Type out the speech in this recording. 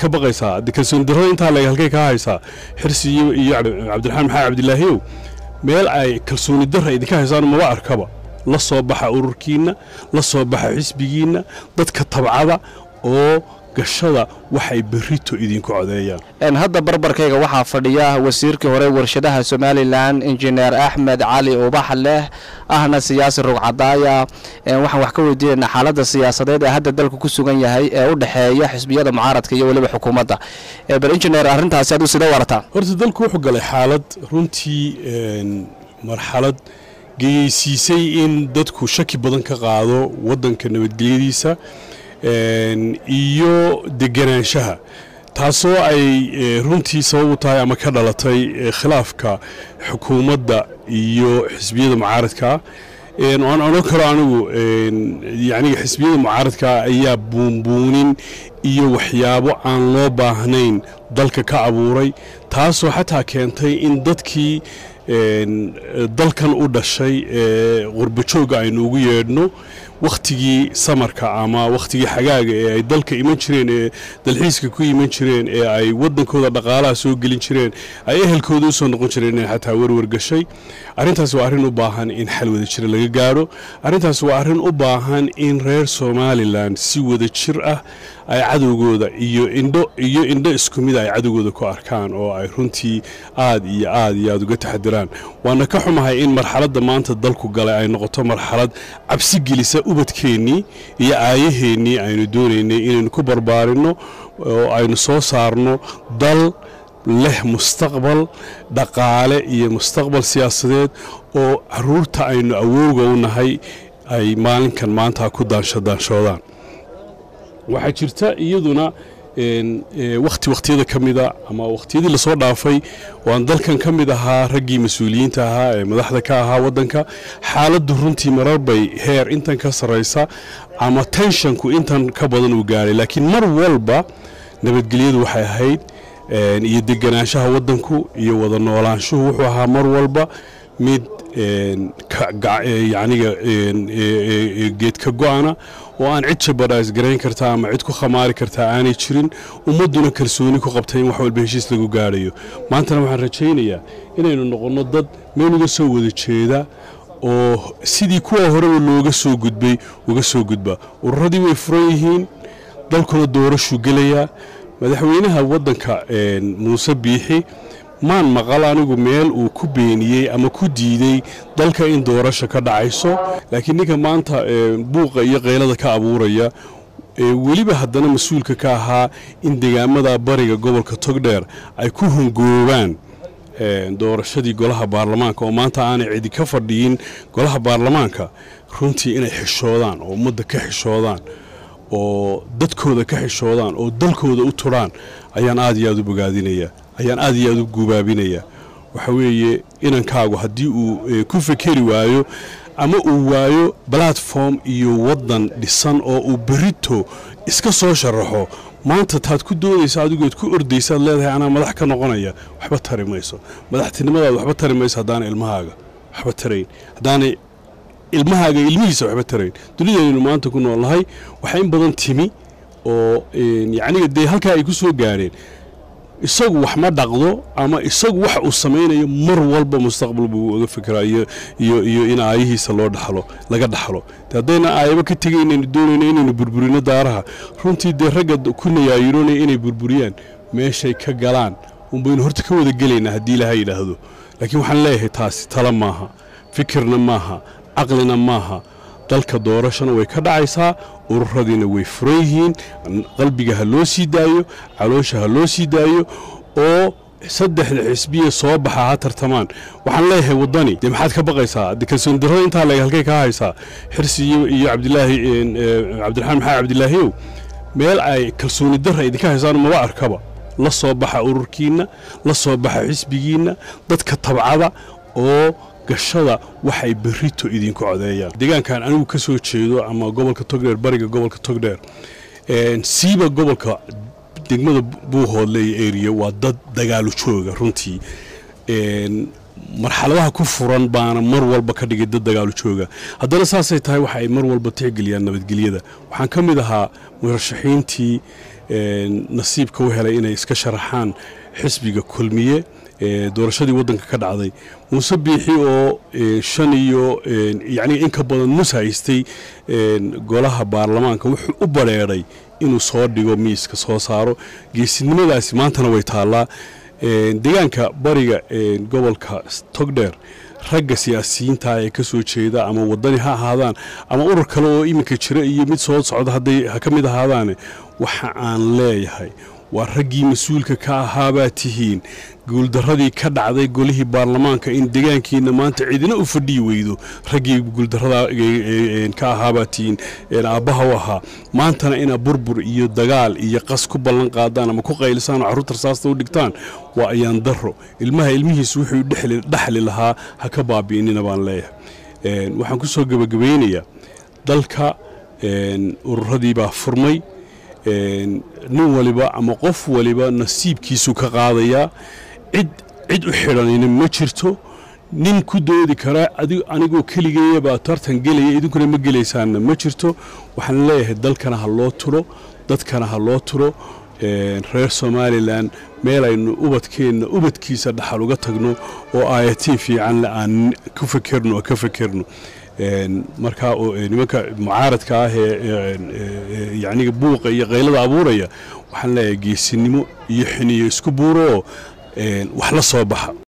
ka baqaysaa de kalsooni darrada intaa leeg halkay kaa haysaa xirsi iyo iyo cabdiraxmaan maxamed cabdilaahiyow meel ay kalsooni darra idinka haysaan maba arkaba la soo baxa ururkiinna la soo baxa xisbigiinna dadka tabcada oo gashada waxay berrito idinku codeeyaan hadda barbarkayga waxaa fadhiya wasiirkii hore warshadaha somalilan injineer axmed cali ubax leh ahna siyaasi rugcadaaya waxaan wax ka weydiinaynaa xaaladda siyaasadeed ee hadda dalku ku sugan yahay ee u dhexeeya xisbiyada mucaaradka iyo weliba xukuumadda bal injineer arrintaasi aduu sida warataa horta dalku wuxuu galay xaalad runtii marxalad geyeysiisay in dadku shaki badan ka qaado waddanka nabadgelyadiisa iyo deganaanshaha taasoo ay runtii sabab u tahay ama ka dhalatay khilaafka xukuumadda iyo xisbiyada mucaaradkaa waan odhan karo anigu yaniga xisbiyada mucaaradkaa ayaa buunbuunin iyo waxyaabo aan loo baahnayn dalka ka abuuray taasoo xataa keentay in dadkii dalkan u dhashay ee qurbajooga aynu ugu yeedhno wakhtigii samarka ama wakhtigii xagaaga ee ay dalka iman jireen ee dalxiiska ku iman jireen ee ay waddankooda dhaqaalaha soo gelin jireen ay ehelkooda usoo noqon jireen inay xataa werwer gashay arrintaas waa arrin u baahan in xal wada jira laga gaadho arrintaas waa arrin u baahan in reer somalilan si wada jir ah ay cadowgooda iyo indho iyo indho isku mid ay cadowgooda ku arkaan oo ay runtii aad iyo aad iyo aad uga taxadiraan waana ka xumahay in marxaladda maanta dalku galay ay noqoto marxalad cabsi gelisa ubadkeennii iyo aayaheennii aynu doonaynay inaynu ku barbaarinno oo aynu soo saarno dal leh mustaqbal dhaqaale iyo mustaqbal siyaasadeed oo caruurta aynu awowga u nahay ay maalinkan maanta ku daanshadaanshoodaan waxaa jirta iyaduna wakhti wakhtiyada ka mida ama wakhtiyadii lasoo dhaafay waan dalkan ka mid ahaa raggii mas-uuliyiinta ahaa ee madaxda ka ahaa waddanka xaaladdu runtii marar bay heer intan ka sarraysa ama tenshanku intan ka badan uu gaadhay laakiin mar walba nabadgelyadu waxay ahayd iyo deganaanshaha waddanku iyo wada noolaanshuhu wuxuu ahaa mar walba mid yaniga geed ka go-ana oo aan cid jabadhaas garayn kartaa ama cid ku khamaari kartaa aanay jirin ummadduna kalsooni ku qabtay in wax walba heshiis lagu gaadhayo maantana waxaan rajaynayaa inaynu noqonno dad meel uga soo wada jeeda oo sidii kuwa horeba looga soo gudbay uga soo gudba ururadii way furan yihiin dalkuna doorashuu gelayaa madaxweynaha waddanka muuse biixi maan maqal anigu meel uu ku beeniyey ama ku diidey dalka in doorasha ka dhacayso laakiin ninka maanta buuqa iyo qaylada ka abuuraya weliba haddana mas-uulka ka ahaa in degaamada bariga gobolka togdheer ay ku hongoobaan doorashadii golaha baarlamaanka oo maanta aanay cidi ka fadhiyin golaha baarlamaanka runtii inay xishoodaan oo ummadda ka xishoodaan oo dadkooda ka xishoodaan oo dalkooda u turaan ayaan aad iyo aad u bogaadinayaa ayaan aad iyo aad u gubaabinayaa waxa weeye inankaagu haddii uu ku fekeri waayo ama uu waayo balatform iyo waddan dhisan oo uu berito iska soo sharaxo maanta taad ku doodaysa adigood ku ordaysaad leedahay anaa madax ka noqonaya waxba tari mayso madaxtinimadaada waxba tari mayso haddaana ilmahaaga waxba tarayn haddaanay ilmahaaga ilmihiisa waxba tarayn dunidaynu maanta ku noolnahay waxaa in badan timi oo yacniga dee halkaa ay ku soo gaadheen isagu wax ma dhaqdo ama isagu wax uu samaynayo mar walba mustaqbal buu uga fikiraa iyo iyo iyo in aayihiisa loo dhaxlo laga dhaxlo de haddayna aayaba ka tegay inaynu doonayno inaynu burburino daaraha runtii dee ragga ku nayaayiroonaya inay burburiyaan meeshay ka galaan unbaynu horta ka wada gelaynaa haddii ilaha yidhaahdo laakiin waxaan leeyahay taasi tala maaha fikirna maaha caqlina maaha dalka doorashana way ka dhacaysaa ururadiina way furan yihiin qalbiga ha loo sii daayo caloosha ha loo sii daayo oo saddexda xisbiya soo baxa ha tartamaan waxaan leeyahay waddani dee maxaad ka baqaysaa de kalsooni darrada intaa leeg halkay kaa haysaa xirsi iyo cabdilaahi cabdiraxmaan maxamed cabdilaahiyow meel ay kalsooni darra idinka haysaan maba arkaba la soo baxa ururkiinna la soo baxa xisbigiinna dadka tabcada oo gashada waxay berrito idinku codeeyaan deegaankan anigu ka soo jeedo ama gobolka togdheer bariga gobolka togdheer siiba gobolka degmada buuhoodle iyo eriya waa dad dagaalu jooga runtii marxaladaha ku furan baana mar walba ka dhigay dad dagaalu jooga haddana saasay tahay waxa ay mar walba tixgeliyaan nabadgelyada waxaan ka mid ahaa murashaxiintii nasiibka u helay inay iska sharaxaan xisbiga kulmiye doorashadii waddanka ka dhacday muuse biixi oo shan iyo yacni in ka badan nus haystay golaha baarlamaanka wuxuu u badrheedhay inuu soo dhigo miiska soo saaro geesinimadaasi maantana way taallaa deegaanka bariga gobolka togdheer ragga siyaasiyiinta ee ka soo jeeda ama wadani ha ahaadaan ama urur kale oo iminka jira iyo mid soo socda hadday ha ka mid ahaadaane waxa aan leeyahay waa raggii mas-uulka ka ahaabaa tihiin guuldaradii ka dhacday golihii baarlamaanka in deegaankiina maanta cidina u fadhiyi weydo raggii guuldarada ka ahaabaa tihiin aabbaha u ahaa maantana ina burbur iyo dagaal iyo qas ku ballan qaadaan ama ku qaylisaan oo carruurta rasaasta u dhigtaan waa ayaan daro ilmaha ilmihiisu wuxuu dhexli lahaa ha ka baabi'inina baan leeyahay waxaan ku soo gebagabaynayaa dalka ururadii baa furmay nin waliba ama qof waliba nasiibkiisu ka qaadayaa cid cid u xidhanina ma jirto nin ku doodi karaa anigoo keligeeyabaa tartan gelaya idinkuna ma gelaysaanna ma jirto waxaan leeyahay dalkana ha loo turo dadkana ha loo turo reer somalilan meel aynu ubadkeenna ubadkiisa dhaxal uga tagno oo aayatiin fiicanle aan ku fekerno oo ka fekerno markaa nimanka mucaaradka ah ee yacniga buuqa iyo qaylada abuuraya waxaan leeyahay geesinimo iyo xiniyo isku buuro oo wax la soo baxa